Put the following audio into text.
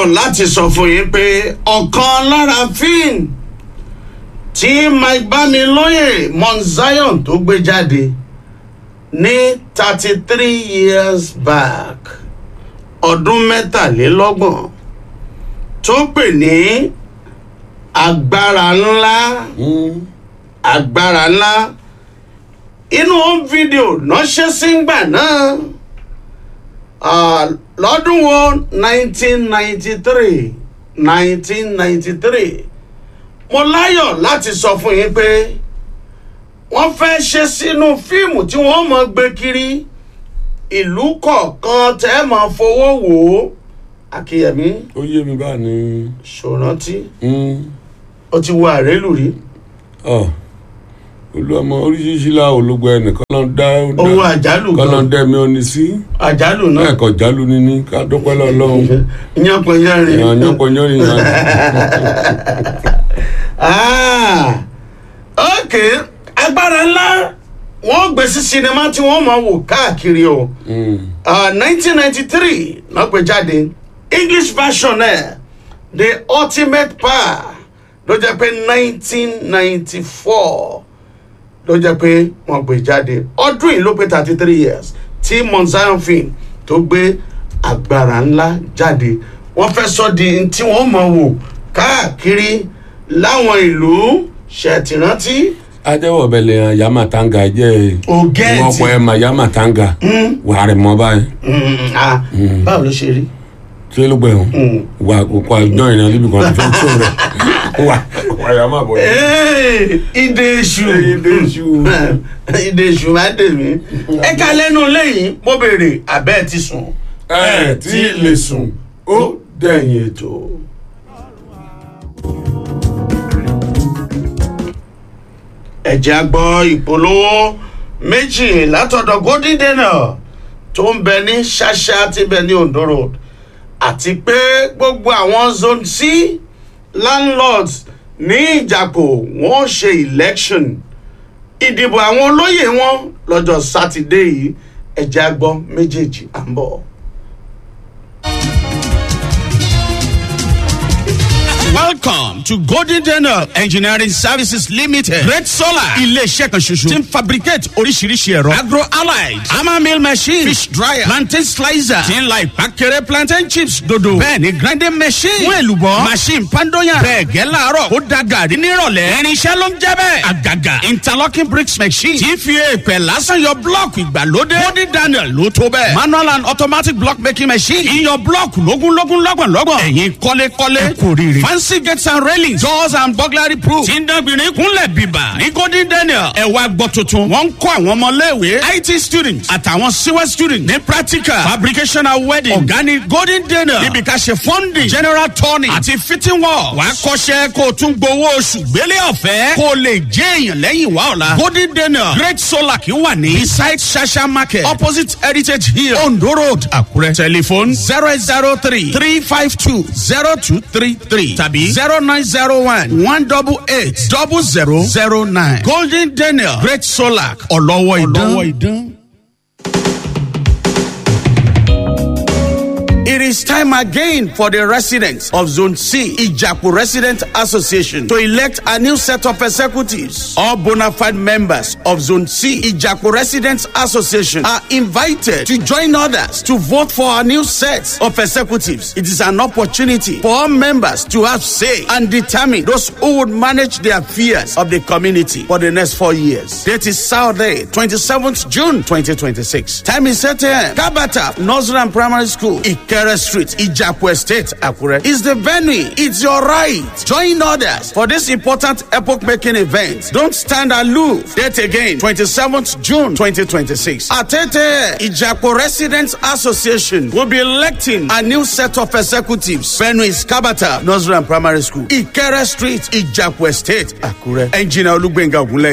láyọ̀ láti sọ fún yín pé ọ̀kan lára fíìmù tí mike bamilóye mount zion tó gbé jáde ní thirty three years back ọdún mẹ́tàlélọ́gbọ̀n tó pè ní agbára ńlá agbára ńlá inú home video ránṣẹ́ sígbà náà ah, lọ́dún wo nineteen ninety three nineteen ninety three mo láyọ̀ láti sọ fún yín pé wọ́n fẹ́ ṣe sínú fíìmù tí wọ́n mọ̀ gbé kiri ìlú kọ̀ọ̀kan tẹ́ ẹ máa fowó wò ó akíyẹmí ó yé mi báà ní. ṣòrántí ó ti wo àrélù rí olùwàmọ oríṣiríṣi la ológun ẹnìkan ló ń dá owó àjálù kan ló gan ń dá mi ọ́ni sí àjálù náà ẹ̀kọ́ jálù ni ní ká dúpẹ́ lọ́lọ́run yánpọnyánrin èèyàn yánpọnyánrin yàn Ah, ok agbára ńlá wọ́n gbé sí sinimá tí wọ́n máa wò káàkiri o nineteen ninety three náà gbé jáde english version ẹ̀ the ultimate power ló jẹ́ pé nineteen ninety four ló jẹ́ pé wọ́n gbé jáde ọdún yìí ló pé thirty three years tí mount zion film tó gbé agbára ńlá jáde wọ́n fẹ́ sọ di tí wọ́n mọ̀ wò káàkiri láwọn ìlú ṣètìrántí ajẹ́wọ̀ bẹ̀lẹ̀ hàn yàmà tanga jẹ́ Ògẹ́ẹ̀tì. wọ́n pọ̀ ẹ̀ mà yàmà tanga wà á rẹ̀ mọ́ báyìí Mm, ah, báwo ló ṣe rí. tí ló gbẹ̀ hàn wà kókó àjọ ìrìn níbi kan tó tó rẹ̀ wà wà yàmà bọ̀ yìí. Hey, ìdè èṣù Ìdè èṣù. ìdè èṣù máa dè mí. ẹ ká lẹ́nu lẹ́yìn mo béèrè abẹ́ ẹ ti sùn. ẹ tí ì lè sùn ó dẹ̀yìn ètò. ẹ̀jẹ̀ àgbọ̀ ìpolówó méjì látọ̀dọ̀ golden dana tó ń bẹ ní ṣáṣá tí bẹ ní ondo road àti pé gbogbo àwọn zone c landlords ní ìjàpọ̀ wọ́n ṣe election ìdìbò àwọn olóyè wọn lọ́jọ́ sátidé yìí ẹ̀jẹ̀ àgbọ̀ méjèèjì à ń bọ̀. Welcome to Golden Daniel Engineering Services Limited. Great Solar. Ilé-iṣẹ́ kan ṣoṣo. Ti ń fabricate oríṣiríṣi ẹ̀rọ. Agro allied. Hammer mill machine. Fish dryer. Plantain slicer. Ti ń la ìpàkẹ́rẹ́ plantain chips dodo. Bẹ́ẹ̀ni grinding machine. Fún èlùbọ́. Machine pandoyan. Bẹ́ẹ̀ gẹ́ láàárọ̀. Ó da gàrí nírọ̀lẹ́. Irinṣẹ́ ló ń jẹ́ bẹ́ẹ̀. Àgàgà. Interlocking bricks machine. Ti fi èèpẹ̀ lásán yọ blọ́ọ̀kì ìgbàlódé. Golden Daniel ló tó bẹ́ẹ̀. Manual and automatic block making machine. Iyọ̀ blọ́ọ̀kì lógúnlógún lọ́gbọ̀nlọ́gbọ̀n. Ẹ̀yin kọ́lékọ́lé. Ẹ kò rírì. Fancy gates and railings. Doors and burglary proof. Tí ń dánbìnrin kúnlẹ̀ bíbà. Ní Golden Daniel. Ẹ wá gbọ́ tuntun. Wọ́n ń kọ́ àwọn ọmọléèwé. IT students àtàwọn CWE students ní practical. Fabrication and wedding. Ọ̀gá ni Golden Daniel. Níbi ká ṣe funding. General turning. Àti fitting work. Wàá kọ́ṣẹ́ kó o tún gbowó oṣù gbélé ọ̀fẹ́. Kó o lè jẹ́ èèyàn lẹ́yìn wá ọ̀la. Golden Daniel. Great Solar kì í wà ní. Beside Shasha Market. Opposite Heritage Hill. Ondo Road. Àkúrẹ́. Telephone zero eight zero three three five two zero two three three tàbí zero nine zero one one double eight double zero zero nine. Golden Daniel Great Solar ọlọ́wọ́ ìdán. It is time again for the residents of Zone C, Ijapu Resident Association, to elect a new set of executives. All bona fide members of Zone C, Ijapu Residents Association, are invited to join others to vote for a new set of executives. It is an opportunity for all members to have say and determine those who would manage the affairs of the community for the next four years. Date is Saturday, 27th June 2026. Time is 8 a.m. Kabata, Nursery and Primary School, Ikere Street, Ijapu Estate, Akure. Is the venue. It's your right. Join others for this important epoch-making event. Don't stand aloof. Date again, 27th June 2026. Atete, Ijapu Residents Association will be electing a new set of executives. Venue is Kabata, Nursery and Primary School, Ikere Street, Ijapu Estate, Akure. Engineer Olugbenga Ogunle